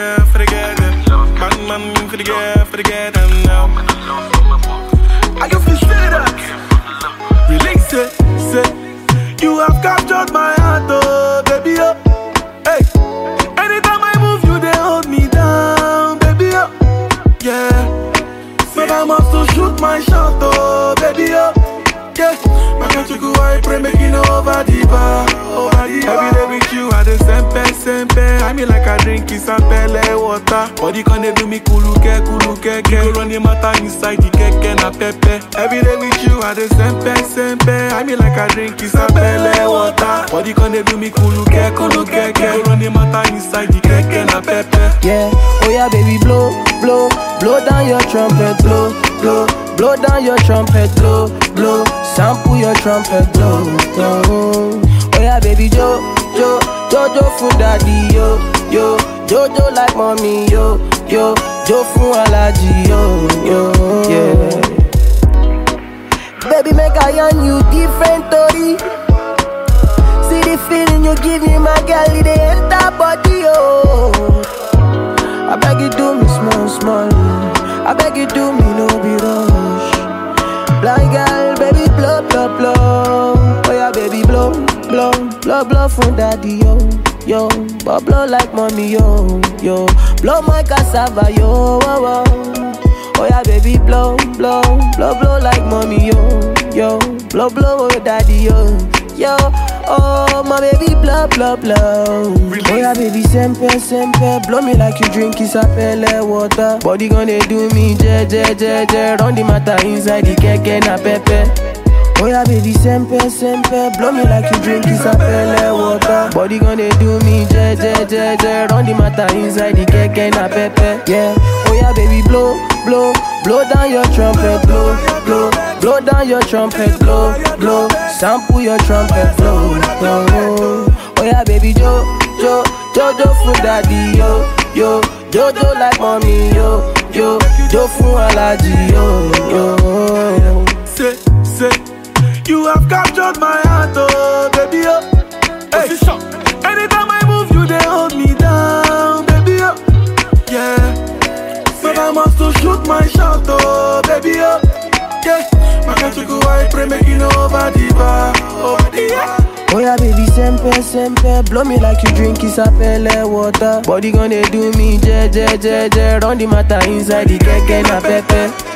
girl, for the girl them. Bang man for the girl, for the girl them now. I can feel say that. Release it, say you have captured my heart, oh baby, oh. Hey, anytime I move, you they hold me down, baby, oh. Yeah, but I must to shoot my shot, oh baby, oh. Yeah, my country go I pray make it over the bar, over the bar. Every day with you, I the sempe sempe. I mean like I drink is pele water. Body can they do me kuluke kuluke ke. You go run the matter inside the keke na pepe. Every day with you, I the sempe sempe. I mean like I drink is pele water. Body can they do me kuluke kuluke ke. You go run the matter inside the keke na pepe. Yeah, oh yeah, baby, blow, blow, blow down your trumpet, blow, blow, blow down your trumpet, blow, blow, sample your trumpet, blow, blow. Oh yeah, baby, jo, jo, jojo for daddy, yo, yo, jojo like mommy, yo, yo, jo for allergy, yo, yo, yeah. Baby, make I on you different story. See the feeling you give me, my girl, it dey enter body, oh. I beg you do me small, small. I beg you do me no be rush. Blind girl, baby blow, blow, blow. Oh yeah, baby blow, blow, blow, blow from daddy yo, yo. But blow like mommy yo, yo. Blow my cassava yo, oh, oh. Oh yeah, baby blow, blow, blow, blow like mommy yo, yo. Blow, blow, oh daddy yo, yo. Oh my baby blow, blow, blow. Oh yeah, baby sempe, sempe. Blow me like you drink isapele water. Body gonna do me je, je, je, je. Run the matter inside the keke na pepe. Oh yeah, baby, sempe, sempe Blow me like you drink isapele water Body gonna do me je, je, je, je Run the matter inside the keke na pepe Yeah, oh yeah, baby, blow, blow Blow down your trumpet, blow, blow Blow down your trumpet, blow, blow Sample your trumpet, blow, blow Oh yeah, baby, jo, jo Jojo for daddy, yo, yo Jojo like mommy, yo, yo Jo for allergy, yo, yo Say, say, you have captured my heart, oh baby, oh. Hey. Anytime I move, you they hold me down, baby, oh. Yeah, but I must to shoot my shot, oh baby, oh. Yeah, my country go I pray make it over the bar, over the bar. Oh yeah, baby, sempe, sempe Blow me like you drink isapele water Body gonna do me je, je, je, je Run the matter inside the keke na pepe